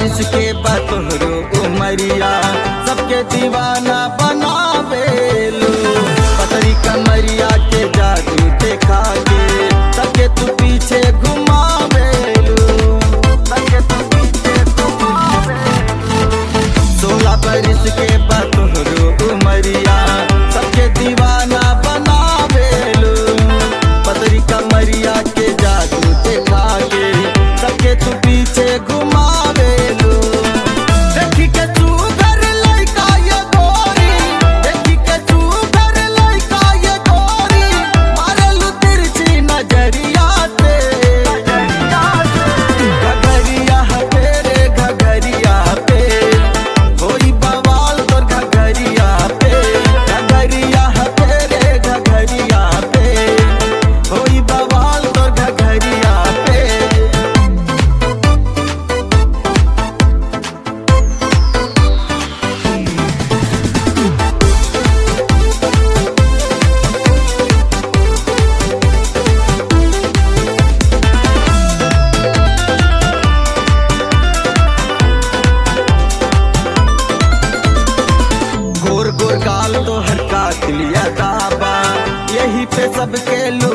बरिस के बतोहरो उमरिया सबके दीवाना बनावेलू पतरी कमरिया के जादू देखा के सबके तू पीछे घुमावेलू सबके तू पीछे घुमावेलू सोलह बरिस के बतोहरो उमरिया सबके दीवाना बनावेलू पतरी कमरिया के जादू देखा के सबके तू पीछे घुमावेलू देखी के तू घर लइका ये गोरी देखी के तू घर लइका ये गोरी मारेलू तिरछी नजरिया से घगरिया तेरे घगरिया पे होई बवाल तोर घगरिया पे घगरिया तेरे घगरिया पे होई बवाल तोर घगरिया पे गोर गोर गाल तो हर कातिलिया दाबा यही पे सबके